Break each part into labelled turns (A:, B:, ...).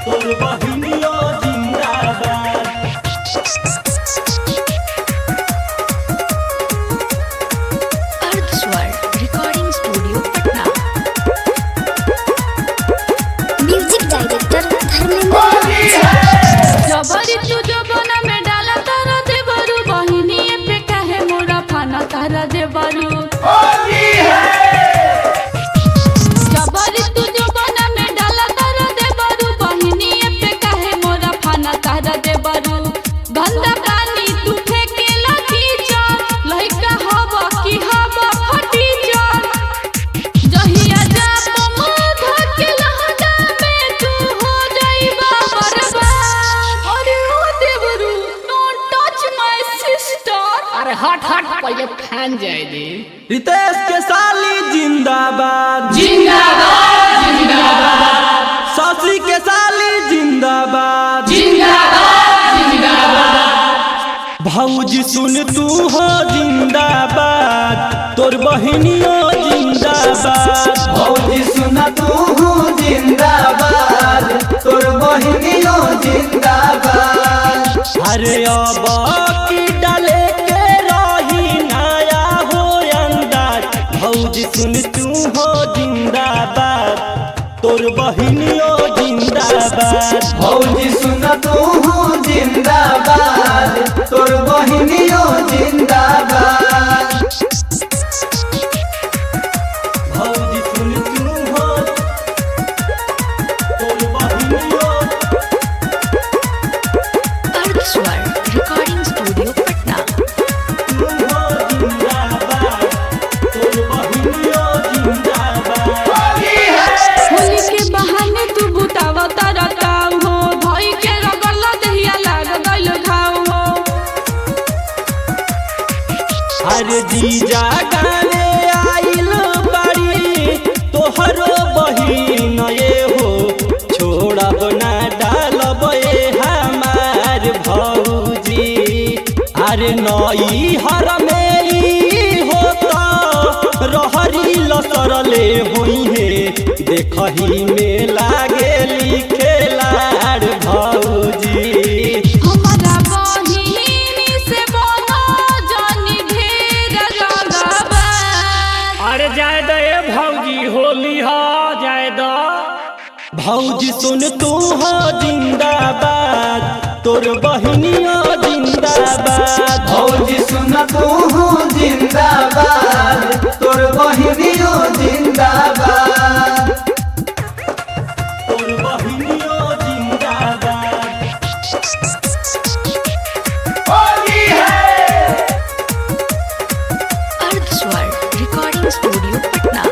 A: तोर बहिनियो जिंदाबाद
B: Ardhswar recording studio Patna
C: music director Dharmendra
D: जबरी तू जबना में डाला तारा देवरू बहिनी पे काहे मोरा फाना तारा देवरू जबरी तू जबना में डाला तारा देवरू बहिनी पे काहे मोरा फाना तारा देवरू गंदा पानी तू फेंके लगी जा लइका हवा की हवा फटी जा जहिया जाप माध के लहदा में तू हो जाइबा बर्बाद अरे ओ देवरू डोंट टच माय सिस्टर
E: अरे हट हट पहले फैन जाए दे
A: रितेश के साली जिंदाबाद
D: जिंदाबाद जिंदाबाद
A: शशि के साली जिंदाबाद
D: जिंदाबाद जिंदाबाद
A: भौजी सुन तू हो जिंदाबाद तोर बहिनियो जिंदाबाद
F: भौजी सुन तू जिंदाबाद तोर बहिनियो जिंदाबाद
A: अरे अब की डाले के रही नया हो अंदाज भौजी सुन तू हो जिंदाबाद तोर बहिनियो जिंदाबाद
F: भौजी सुन तू जिंदाबाद तोर बहिनियो जिंदाबाद
A: भौजी सुन तू हो तोर बहिनियो
B: अर्धस्वर रिकॉर्डिंग स्टूडियो पटना
A: तू हो जिंदाबाद तोर बहिनियो जिंदाबाद
D: होली के बहाने तू बुतावा तारा ताव हो भई के रगल दहिया लाग गइल घाव हो
A: अरे जीजा गाने आइल बाड़ी तोहरो बहिन ये हो छोड़ब ना डालब ए हमार भौजी अरे नई हर में ई होता रहरी लसरले होई हे देखही में लागे लिखेलार भौजी
D: हमारा बहिनी से बनो जानी ढेर रगबा
E: अरे जाए दो ए भौजी होली हो जाए दो
A: भौजी सुन तू हो जिंदाबाद तोर बहिनियो जिंदाबाद
F: भौजी सुन तू जिंदाबाद तोर बहिनियो जिंदाबाद
A: तोर बहिनियो जिंदाबाद
B: Ardhswar recording studio Patna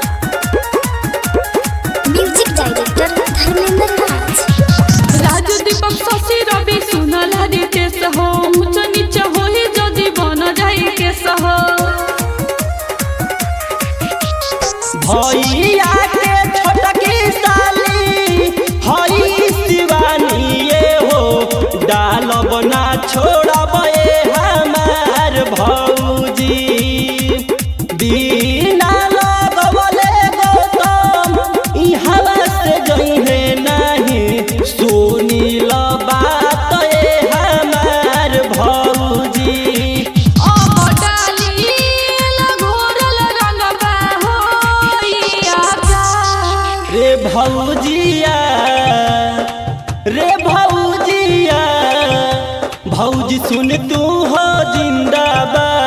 C: music director Dharmendra Raj
D: Raju Deepak Shashi Ravi सुनल रितेश हो ऊंच नीच होई जदि बन जाई के सह
A: भैया के छोटकी साली हई शिवानी ये हो डालब ना छोड़ब ए हमार भौजी बिना लगवले गौतम ई हवा से जइहे नाही सुनील बात ए हमार भौजी
D: अब डाली घोरल रंगबा होई आजा
A: रे भौजिया रे भौजिया भौजी सुन तू हो जिंदाबाद